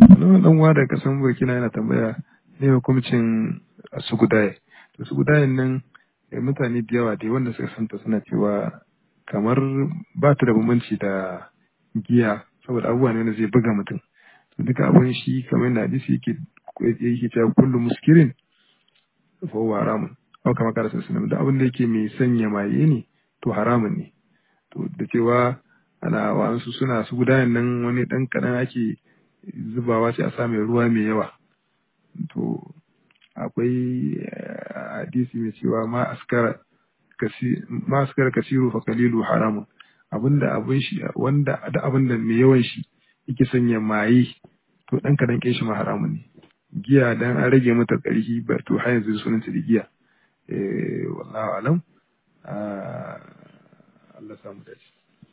wani dan uwa daga kasan burkina yana tambaya ne hukuncin sugudaye to sugudayen nan eh, mutane da yawa dai wanda suka santa suna cewa kamar ba ta da bambanci da giya saboda abubuwa ne wanda zai buga mutum to duka abun shi kamar yadda hadisi yake yake cewa kullu muskirin fa huwa haramun aw kama kala sallallahu da abin da yake mai sanya maye ne to haramun ne to da cewa ana wa'ansu suna su gudanar nan wani dan kadan ake zubawa sai a sa mai ruwa mai yawa to akwai eh, hadisi mai cewa ma askara kasi ma askara kasiru fa kalilu haramun abinda abin shi wanda da abinda mai yawan shi yake sanya maye to dan kadan kin shi ma haramun ne giya dan an rage mata ƙarfi ba to har yanzu sunan ta da giya eh wallahu alam Ah, Allah samu dace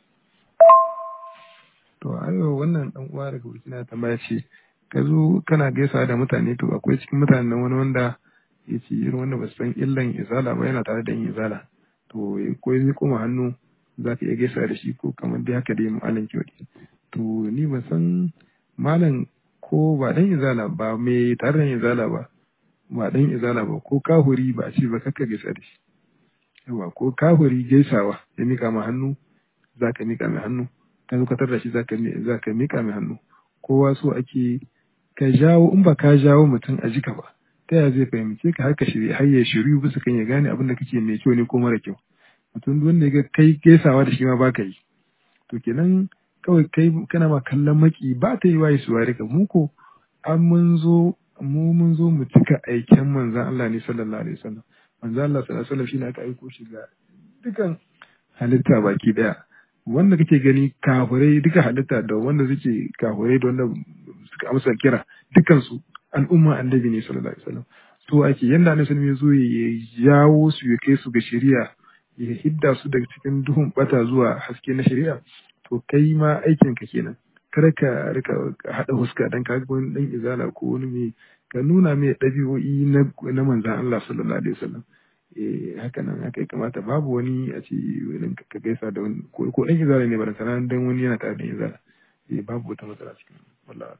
to ayo wannan dan uwa daga Burkina tambaya ce ka zo kana gaisa da mutane to akwai cikin mutanen nan wani wanda ya ce irin wanda ba su san illan izala ba yana tare da yin izala to ko ya koma hannu za ka iya gaisa da shi ko kamar dai haka dai malam ke wadi to ni ban san malam ko ba dan izala ba mai tare da yin izala ba ba dan izala ba ko kahuri ba a ce ba kakka gaisa da shi yawa ko kahuri gaisawa ya mika ma hannu za ka mika mai hannu ka zo ka tarda shi za ka mi- za ka mika mai hannu kowa so ake ka jawo in ba ka jawo mutum a jika ba ta yaya zai fahimce ka har ka shirya har ya shiryu bisa kan ya gane abin da kake mai kyau ne ko mara kyau mutum duk wanda ya ga kai gaisawa da shi ma baka yi to kenan kawai kai kana ma kallon maki ba ta yi waye su ware ka mu ko an mun zo mu mun zo mu cika aiken manzon Allah ne sallallahu alaihi wasallam manzon Allah sallallahu alaihi wasallam shine aka aiko shi ga dukan halitta baki daya wanda kake gani kafurai duka halitta da wanda suke kafurai da wanda suka amsa kira dukansu al'umma annabi ne sallallahu alaihi wasallam to ake yanda annabi sallallahu alaihi wasallam ya zo ya jawo su ya kai su ga shari'a ya hidda su daga cikin duhun bata zuwa haske na shari'a to kai ma aikin ka kenan kar ka rika hada huska dan ka ga wani dan izala ko wani mai ka nuna mai dabi'o'i na na manzon Allah sallallahu alaihi wasallam eh haka nan haka ya kamata babu wani a ce wani ka gaisa da wani ko ko dan izala ne ba da sanan dan wani yana tare da izala eh babu wata matsala cikin wallahi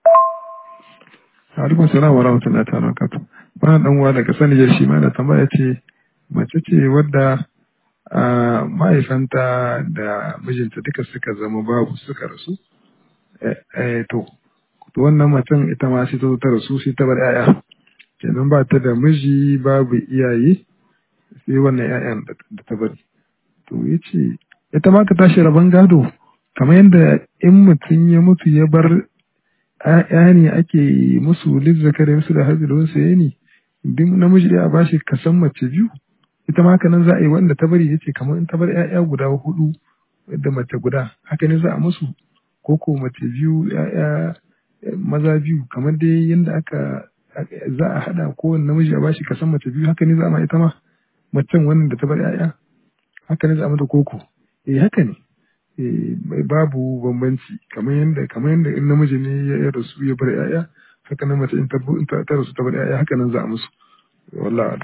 Alaikum salam wa rahmatullahi ta'ala wa barakatuh. Wannan dan uwa daga Sanijar shi ma da tambaya ce mace ce wadda a mahaifanta da mijinta duka suka zama babu suka rasu. Eh, eh, to, to wannan macen ita ma sai ta zo ta rasu sai ta bar 'ya'ya. Kenan ba ta da miji babu iyaye sai wannan 'ya'yan da da ta bari. To ya ce ita ma ta tashi rabon gado kamar yadda in mutum ya mutu ya bar ‘ya'ya ne ake musu lizzakar musu da hajji da wasu yani duk namiji ɗaya a bashi kasan mace biyu ita ma haka nan za a yi wanda ta bari yace kamar in ta bar ‘ya'ya guda hudu da mace guda haka ne za a musu ko ko mace biyu ‘ya'ya maza biyu kamar dai yadda aka za a haɗa kowane namiji a bashi kasan mace biyu haka ne za a ma ita ma macen wannan da ta bar ‘ya'ya haka ne za a mata koko eh haka ne eh, babu bambanci kamar yadda kamar yadda in namiji ne ya ya rasu ya bar yaya haka nan mace in ta in ta ta rasu ta bar yaya haka nan za a musu wallahi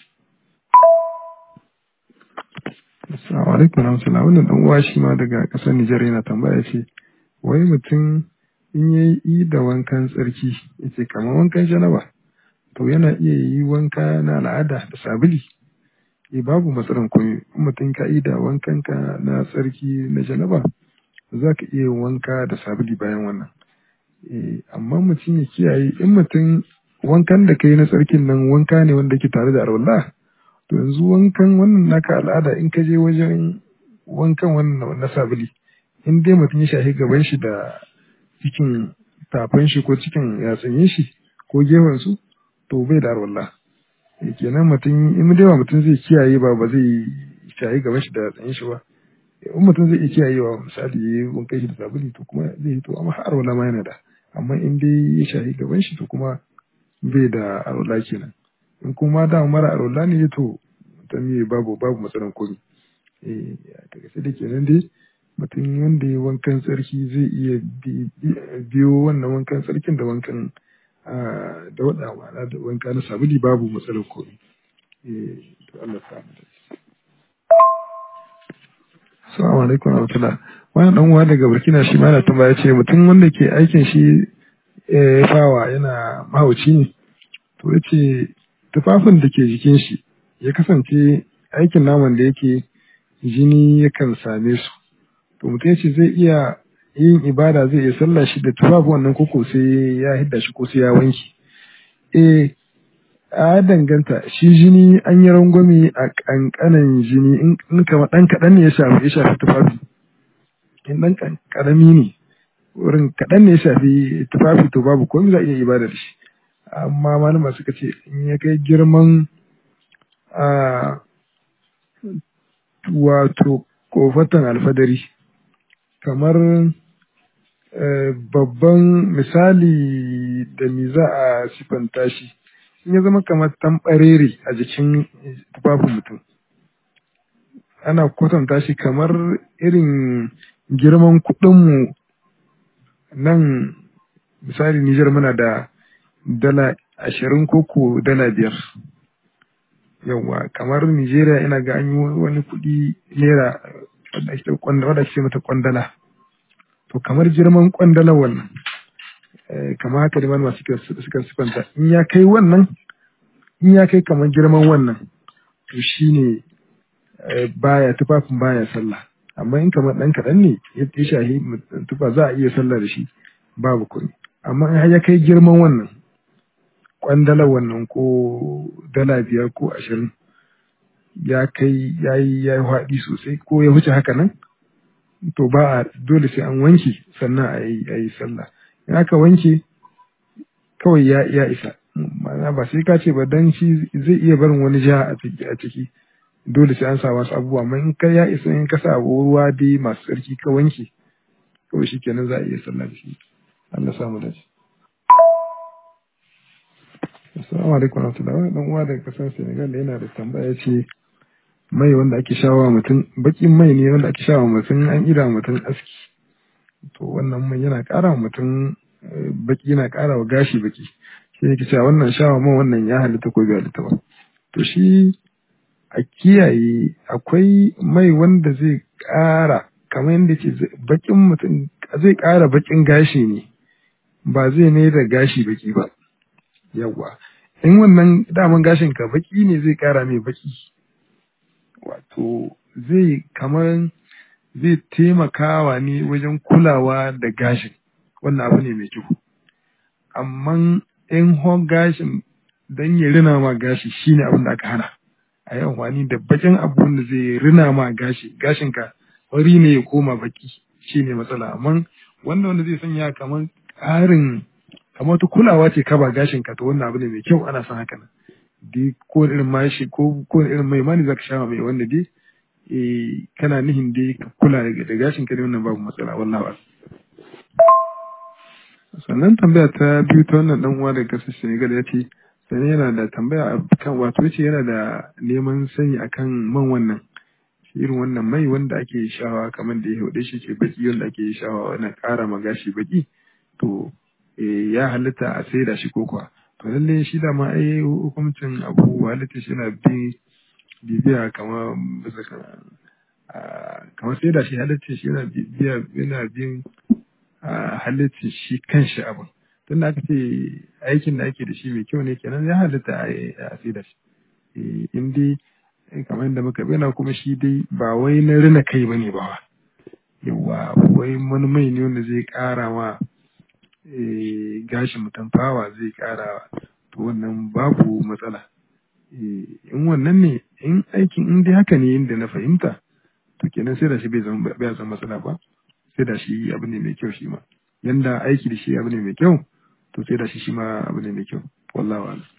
Assalamu alaikum warahmatullahi wannan dan uwa shi ma daga kasar Nijar yana tambaya ce wai mutum in yayi yi da wankan tsarki yace kamar wankan janaba to yana iya yi wanka na al'ada da sabili eh babu matsalan komai in mutum ka yi da wankan ka na tsarki na janaba za ka iya yin wanka da sabili bayan wannan eh amma mutum ya kiyaye in mutum wankan da kai na tsarkin nan wanka ne wanda ke tare da alwala to yanzu wankan wannan naka al'ada in ka je wajen wankan wannan na sabili in dai mutum ya shahi gaban shi da cikin tafan shi ko cikin yatsunyin shi ko gefen su to bai da alwala Eh, kenan mutum in dai ba mutum zai kiyaye ba ba zai shahi gaban shi da yatsunyin shi ba in mutum zai iya kiyayewa misali ya yi wankan shi da sabuli to kuma zai yi to amma har alwala ma yana da amma in dai ya shahi gaban shi to kuma bai da alwala kenan in kuma da mara alwala ne to mutum ne babu babu matsalan komi eh daga sai da kenan dai mutum wanda ya wankan tsarki zai iya bi- bi- biyo wannan wankan tsarkin da wankan ah, da wada ma'ana da wanka na sabuli babu matsalan komi eh to Allah ya samu dace Assalamu alaikum wa rahmatullah. Wani dan uwa daga Burkina shi ma yana tambaya ce mutum wanda ke aikin shi eh, fawa yana mahauci ne to ya ce tufafin da ke jikin shi ya kasance aikin naman da yake jini yakan same su to mutum ya ce zai iya yin ibada zai iya sallah shi da tufafin wannan koko sai ya hidda shi ko sai ya wanke eh a danganta shi jini an yi rangwame a kankanan jini in in kama dan kaɗan ne ya shafi ya shafi tufafi in dan kan- karami ne wurin kaɗan ne ya shafi tufafi to babu komai za a iya ibada da shi amma malama suka ce in ya kai girman a wato kofatan alfadari kamar eh, babban misali da me za a sifanta shi in ya zama kamar tambarere a jikin tufafin mutum ana kwatanta shi kamar irin girman kuɗinmu nan misali Nijar muna da dala ashirin koko dala biyar yawwa kamar Nijeriya ina ga an yi wani kuɗi naira wadda ake kwanda- wadda ake ce mata kwandala to kamar girman kwandala wannan eh, kamar haka da malama suka suka sifanta in ya kai wannan in ya kai kamar girman wannan to shine eh, baya tufafin baya sallah amma in kamar ɗan kaɗan ne ya ya shahi mutum tufa za a iya sallah da shi babu komai amma in har ya kai girman wannan kwandalar wannan ko dala biyar ko ashirin ya kai ya yi ya yi haɗi sosai ko ya wuce haka nan to ba a dole sai an wanke sannan a yi a yi sallah in aka wanke kawai ya ya isa ma'ana ba sai ka ce ba dan shi zai iya barin wani ja a ciki a ciki dole sai an sa wasu abubuwa amma in ka ya isa in ka sa ruwa dai masu tsarki ka wanke kawai shi kenan za a iya sallah da shi Allah samu dace Assalamu alaikum warahmatullahi dan uwa daga kasar Senegal da yana da tambaya ce mai wanda ake shawa mutum bakin mai ne wanda ake shawa mutum an ida mutum aski to wannan mai yana ƙara wa mutum eh, baki yana ƙara wa gashi baki shi ne ke cewa wannan shawa man wannan ya halitta ko bai halitta ba to shi a kiyaye akwai mai wanda zai ƙara kamar yadda ce zai- bakin mutum zai ƙara bakin gashi ne ba zai mai da gashi baki ba yawwa in wannan daman gashin ka baki ne zai ƙara mai baki wato zai kamar zai taimakawa ne wajen kulawa da gashin wannan abu ne mai kyau amma in hon gashin don ya rina ma gashi shine abin da aka hana a yi amfani da bakin abu wanda zai rina ma gashi gashin ka wari ne ya koma baki shine matsala amma wanda wanda zai sanya kamar ƙarin kamar wata kulawa ce ka ba gashin ka to wannan abu ne mai kyau ana son haka nan dai ko irin mashi ko ko irin mai mani zaka sha mai wanda dai eh kana nihin dai ka kula da da gashin ka ne wannan babu matsala wallahi ba sannan tambaya ta biyu ta wannan dan uwa daga kasar Senegal ya ce sannan yana da tambaya kan wato yace yana da neman sani akan man wannan irin wannan mai wanda ake shawa kamar da ya hude shi ke baki wanda ake shawa wannan ƙara ma gashi baki to eh, ya halitta a saida shi ko kuwa to lalle shi da ma ai hukuncin abu halitta shi yana bi bibiya kamar bisa kan ah, kamar saida shi halitta shi yana bibiya yana bin ah, halitta shi kanshi abin tun da aka ce aikin da ake da shi mai kyau ne kenan ya halitta a a saida shi Eh, in dai eh, kamar yadda muka bayyana kuma shi dai ba wai na rina kai bane ba wa yawa wai wani mai ne wanda zai kara ma eh, gashin mutum fawa zai kara to wannan babu matsala Eh, in wannan ne in aikin in dai haka ne inda na fahimta to kenan sai da shi bai zama bai zama matsala ba sai da shi abu ne mai kyau shi ma yanda aiki da shi abu ne mai kyau to sai da shi shi ma abu ne mai kyau wallahi a'lam